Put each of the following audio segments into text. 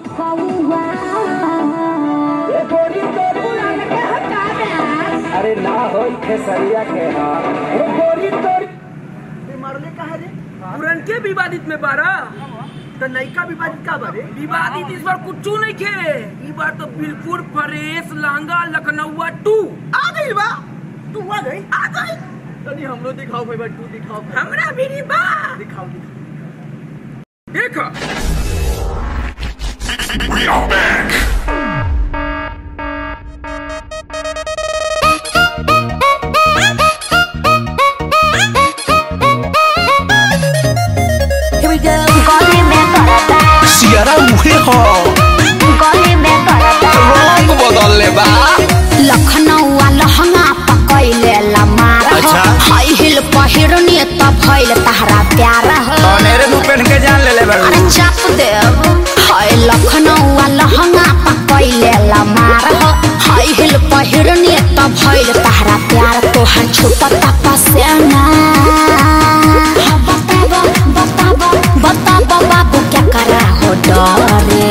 ये गोरी तोर पुरान के हटा दे अरे ना होई खेसरिया के हा ये गोरी तोर मरले कहा रे पुरन के विवादित में बारा तो नयका विवादित का बारे विवादित इस बार कुछ नहीं खे ई बार तो बिल्कुल फ्रेश लांगा लखनऊ टू आ गई बा तू आ गई आ गई तनी हमरो दिखाओ भाई बा तू दिखाओ हमरा भी नहीं बा दिखाओ दिखाओ देखो We are back. Here we go. गली में करता सियारा उहे हो गली में करता रंग बदलले बा लखनऊ लहंगा पकैले लमार हो अच्छा। हाई हिल पहिरनी त भइल तहरा प्यार हो अनेरे मुंह पहन के जान ले ले बा अरे चाप देव हाय लखनऊ लहंगा पकैले लमार हो हाई हिल पहिरनी त भइल तहरा प्यार तोहर छुपता पसेना हाँ, बताबो बताबो बताबो बाबू क्या करा हो डरे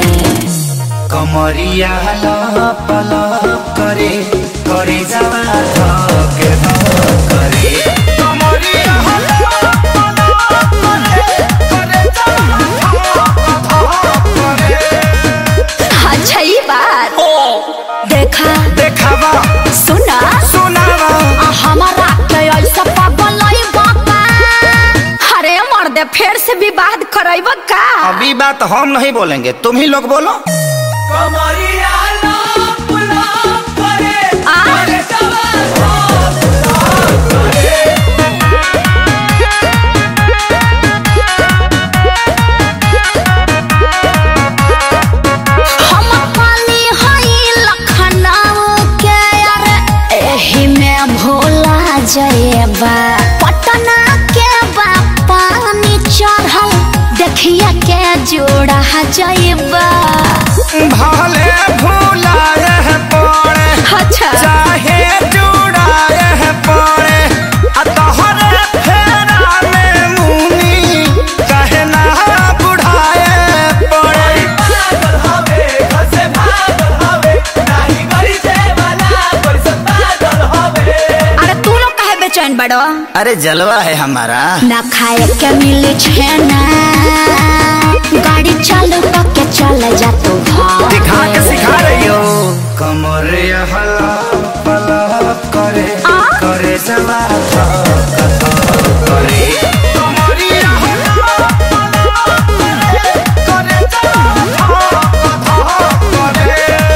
कमरिया लप लप करे करे जावा धके धक करे कमरिया लप लप करे करे जावा धक धक करे अच्छा ये बात देखा देखावा सुना सुनावा आ हमारा के ऐसा पागल नहीं बाबा अरे मर्दे फिर से विवाद करैब का अभी बात हम नहीं बोलेंगे तुम ही लोग बोलो कमरिया लाप लाप करे आ? करे सवाल हम पाली हई लखनऊ के अरे एही में भोला जयबा पटना के बा पानी चढ़ल देखिए के जोड़ा जयबा भले भूलाए पड़े अच्छा चाहे जुड़ाए पड़े आ तोहरे फेरा में मुनी कहे ना बुढ़ाए पड़े पागल हवे घर से भागल हवे नाही गरी से वाला कोई सब पागल हवे अरे तू लोग काहे बेचैन बड़ो अरे जलवा है हमारा ना खाए के मिले छेना गाड़ी चालू करके चल जा तू घर दिखा के सिखा रही हो कमर हला पला करे आ? करे जवा करे कमरिया हला पला करे करे जवा करे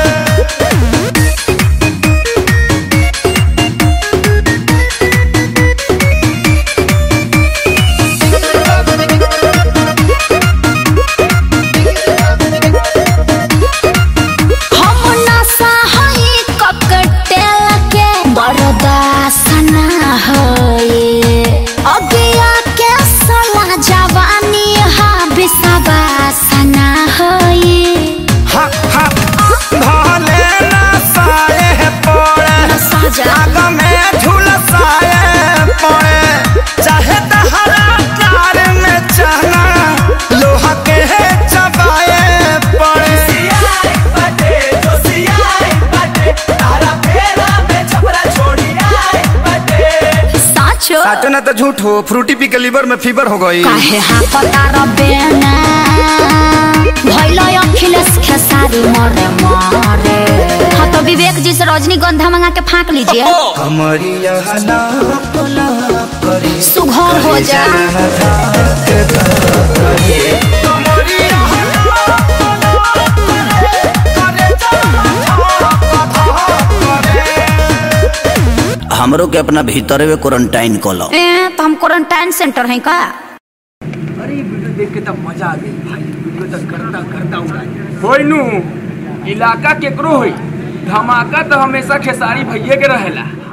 हम नशा हई ककटेल के बर्दाश्त ना होए अगिया के सला जवानी हा विश्वास ना होए हा हा भले ना साए पड़े नशा जा आग में झुलसाए पड़े चाहे तहरा प्यार में चना लोहा के चबाए पड़े सियाई बाटे जो सियाई बाटे तारा फेरा में छपरा छोड़ी आई बाटे साचो साचो ना तो झूठ हो फ्रूटी पी के लीवर में फीवर हो गई काहे हाँ पता रबेना भैलो अखिलेश खेसारी मरे मरे हाँ तो विवेक जी से रजनीगंधा मंगा के फाँक लीजिए कमरिया हला पला करे सुघर हो जा कमरिया हला पला करे करे हमरो के अपना भीतर में क्वारंटाइन कलो ए तो हम क्वारंटाइन सेंटर हैं का अरे ये वीडियो देख के तब मजा आ गई भाई वीडियो तो करता करता उड़ाई होई नु इलाका केकरो होई धमाका तो हमेशा खेसारी भैये के रहेला